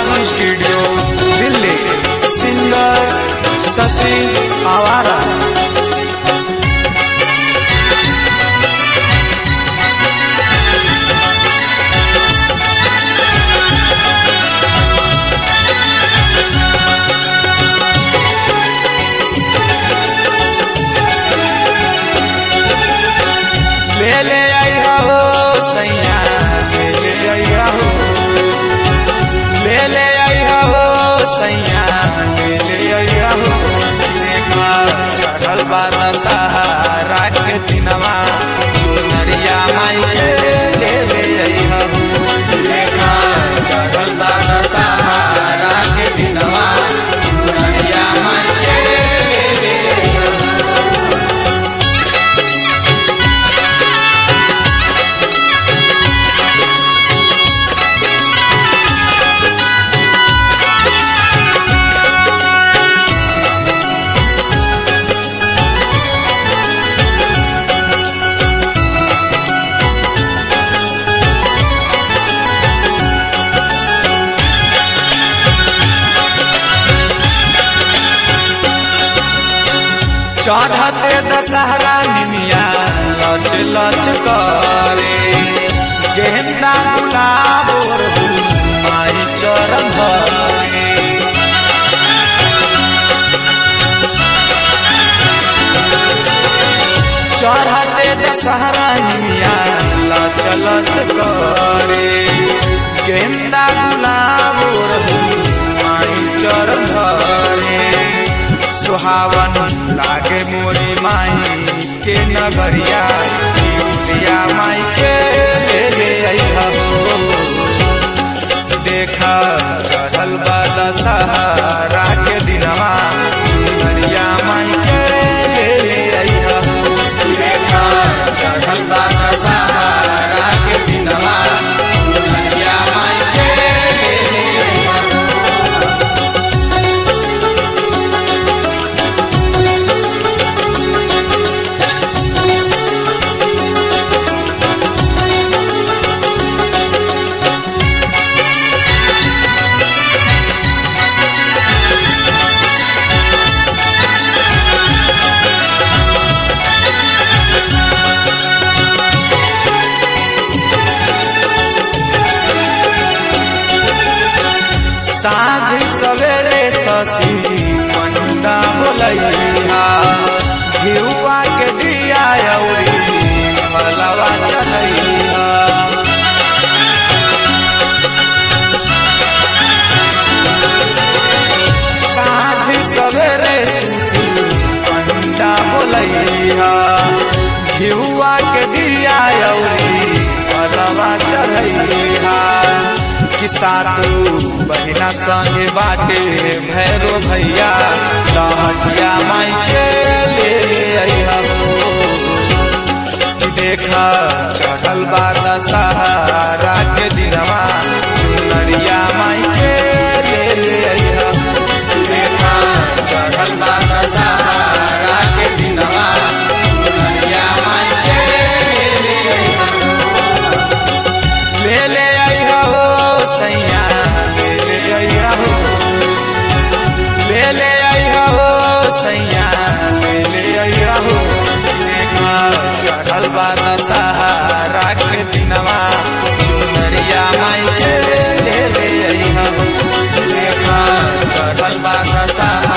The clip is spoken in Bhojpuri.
बालाजी स्टूडियो दिल्ली सिंगर शशि आवारा ले ले आई हो सैया ले ले आई हो ले ले आई हो सैया ले ले आई हो देखा चढ़ल बात सहारा के दिनवा चुनरिया माई के ले ले आई हो देखा चढ़ल बात सहारा के दिनवा चुनरिया माई के ले ले आई हो चढ़ते दशहरा निमिया लच लच करे गेंदा गुलाब और फूल माई चरण धरे चढ़ते दशहरा निमिया लच लच करे गेंदा गुलाब और फूल माई चरण धरे सुहावन लागे मोरी माई के नगरिया लिया माई के ले ले अइहा हो देखा चढ़ल बादा सहारा के दिनवा चुनरिया माई के ले ले अइहा हो देखा चढ़ल बादा सहारा के दिनवा चुनरिया माई के ले ले अइहा हो साँझ सवेरे शशि पंडा बोलैया घिउआ के दिया अउरी फलवा चढ़ैया साँझ सवेरे शशि पंडा बोलैया घिउआ के दिया अउरी फलवा चढ़ैया कि सातू बहिना संगे बाटे भैरो भैया लहटिया माई के ले ले अइहा हो कि देखा चढ़ल बात सहारा के दिनवा चुनरिया माई के ले ले अइहा हो देखा चढ़ल बात सहारा के दिनवा चुनरिया माई के ले ले अइहा हो ले ले अइहा हो सैया ले ले अइहा हो ले ले अइहा हो सैया ले ले अइहा हो देखा चढ़ल बात सहारा के दिनवा चुनरिया माई के ले ले अइहा हो देखा चढ़ल बात सहारा